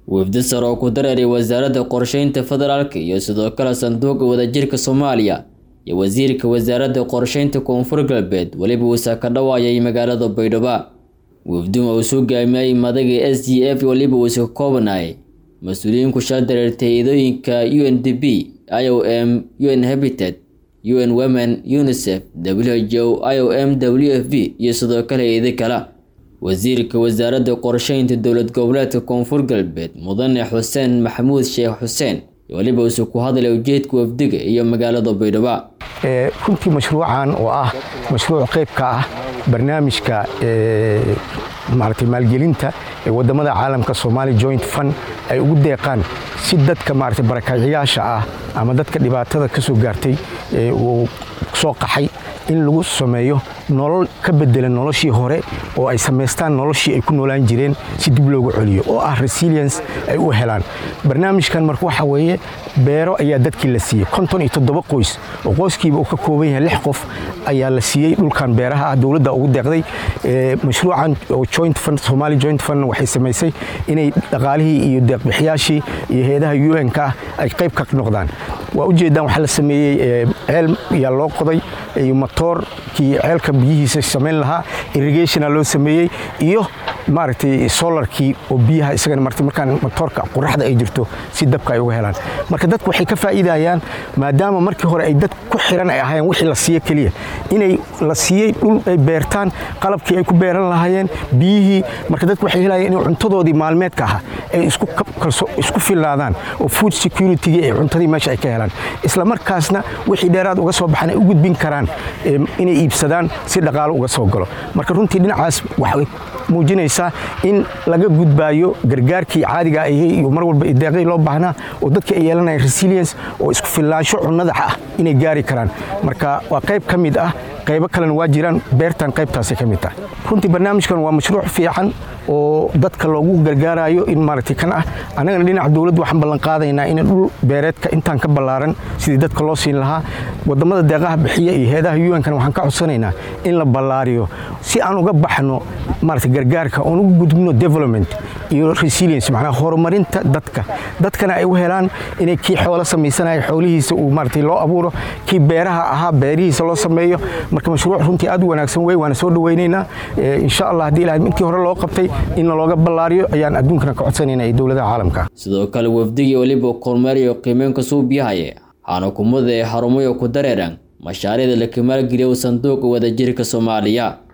wafdi sare oo ku dareeray wasaaradda qorsheynta federaalka iyo sidoo kale sanduuqa wadajirka soomaaliya iyo wasiirka wasaaradda qorsheynta koonfur galbeed weliba uusa ka dhawaayay magaalada baydhabo wafduma uu soo gaamiyay madaga s d f weliba uusa ka koobanayay mas-uuliyiin ku shal dareertay idooyinka u n d b i o m u n habitat u n women unicef w h o i o m w f b iyo sidoo kale eeda kale wasiirka wasaaradda qorsheynta dowlad goboleedka koonfur galbeed mudane xuseen maxamuud sheekh xuseen weliba uuse ku hadlay ujeedka wafdiga iyo magaalada baydhabo runtii mashruucan oo ah mashruuc qayb ka ah barnaamijka maaragtay maalgelinta ee waddamada caalamka Somali Joint Fund ay ugu deeqaan si dadka maaragtay barakacayaasha ah ama dadka dhibaatada ka soo gaartay ee uu soo qaxay in lagu sameeyo nolol ka bedelan noloshii hore oo ay samaystaan noloshii ay ku noolaan jireen si dib loogu celiyo oo ah resilience ay u helaan barnaamijkan marka waxa weeye beero ayaa dadkii la siiyey konton iyo toddoba qoys oo qoyskiiba uu ka kooban yahay lix qof ayaa la siiyey dhulkan beeraha ah dowladda ugu deeqday mashruucan oo joint fund Somali joint fund waxay samaysay inay dhaqaalihii iyo deeqbixiyaashii iyo hay'adaha UN-ka ah ay qayb ka noqdaan waa u jeedaan waxaa la sameeyey ceel ayaa loo qoday iyo matoorkii ceelka biyihiisa samayn lahaa irrigationa loo sameeyey iyo maaragtay solarkii oo biyaha isagana martay markaan matoorka qoraxda ay jirto si dabka ay uga helaan marka dadku waxay ka faa'iidayaan maadaama markii hore ay dad ku xiran ay ahaayeen wixii la siiyo keliya inay la siiyey dhul ay beertaan qalabkii ay ku beeran lahaayeen biyihii marka dadku waxay helayeen in cuntadoodii maalmeedka ahaa ay isku isku filaadaan oo food security ay cuntadii meesha ay ka helaan isla markaasna wixii dheeraad uga soo baxan ay u gudbin karaan inay iibsadaan si dhaqaalo uga soo galo marka runtii dhinacaas waxay muujinaysaa in laga gudbaayo gargaarkii caadiga ahay iyo mar walba deeqii loo baahnaa oo dadka ay yeelanayaan resilience oo isku filaansho cunnada ah inay gaari karaan marka waa qayb ka mid ah qaybo kalena waa jiraan beertan qaybtaasay ka mid tahay runtii barnaamijkan waa mashruuc fiican oo dadka loogu gargaarayo in maaragtay kan ah annagana dhinaca dowladda waxaan ballan qaadaynaa in dhul beereedka intaan ka ballaaran sidii dadka loo siin lahaa waddamada deeqaha bixiya iyo heedaha UN-kana waxaan ka codsanaynaa in la ballaariyo si aan uga baxno maaragtay gargaarka oon ugu gudbino development iyo resilience macnaha horumarinta dadka dadkana ay u helaan inay kii xoolo samaysanaya xoolihiisa uu maaragtay loo abuuro kii beeraha ahaa beerihiisa loo sameeyo marka mashruuc runtii aad u wanaagsan wey waana soo dhawaynaynaa insha allah haddii ilahay intii hore loo qabtay in looga ballaariyo ayaan adduunkana ka codsanayna iyo dowladaha caalamka sidoo kale wafdigii weliba kormeeriyo qiimeynka suubiyahaye waxaana kumada ee xarumayo ku dareeraan mashaariicda la kamaalgeliya sanduuqa wadajirka soomaaliya